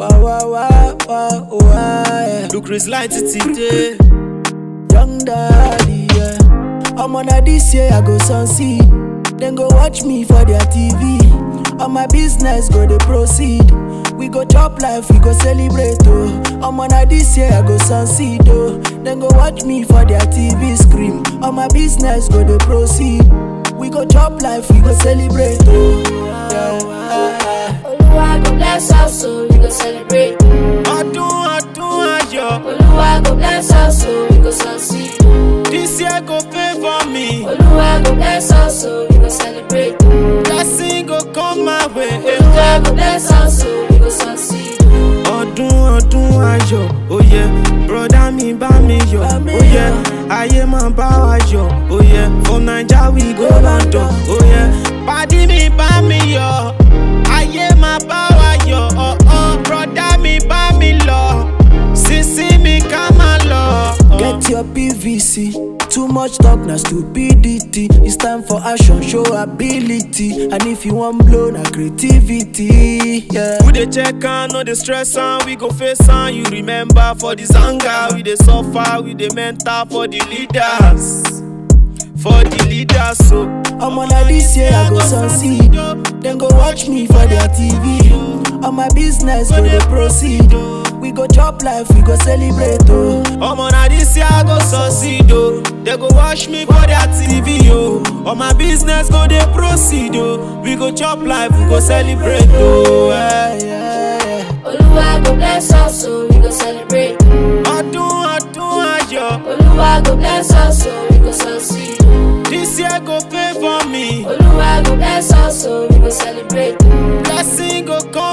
Wah wah wah wah wah. Yeah. Lucre's light today. Young daddy, yeah. I'm on a this year, I go succeed. Then go watch me for their TV. On my business, go they proceed. We go chop life, we go celebrate, oh. I'm on a this year, I go succeed, oh. Then go watch me for their TV scream. On my business, go they proceed. We go chop life, we go celebrate, oh. Yeah, yeah, yeah. Oluwa go bless us so we go celebrate. Ọdún ọdún ayọ̀, Oluwa go bless us so we go succeed. this year go favour me. Oluwa go bless us so we go celebrate. Blessing go come my way. Oluwa go bless us so we go succeed. Ọdún ọdún ayọ̀, ó yẹ, broda mi bá mi yọ̀, Bá mi ó yẹ, yọ̀. ayé máa bá wa yọ̀, ó yẹ, from Naija we go London, ó yẹ, pàdí mi bá mi yọ̀, ayé máa bá wa yọ̀, ọ̀ọ́, broda mi bá mi lọ, sísí mi ká máa lọ. Get your PVC. Too much talk na stupidity. It's time for action, show ability. And if you want blow na creativity, yeah. We dey check am, no dey stress am, we go face am. You remember for the zanga, we dey suffer, we dey mentor for the leaders, for the leaders. So I'm on a this year, I go succeed. Then go watch me for their TV. On my business, go they proceed. We go chop life, we go celebrate, oh. Omo na this year I go succeed oh. They go watch me for their TV oh. On my business go dey proceed oh. We go chop life, we go celebrate oh. Yeah, yeah, yeah. Oluwa go bless us so we go celebrate. Ọdún ọdún ayọ̀, Oluwa go bless us so we go succeed. this year go favour me. Oluwa go bless us so we go celebrate. Blessing go come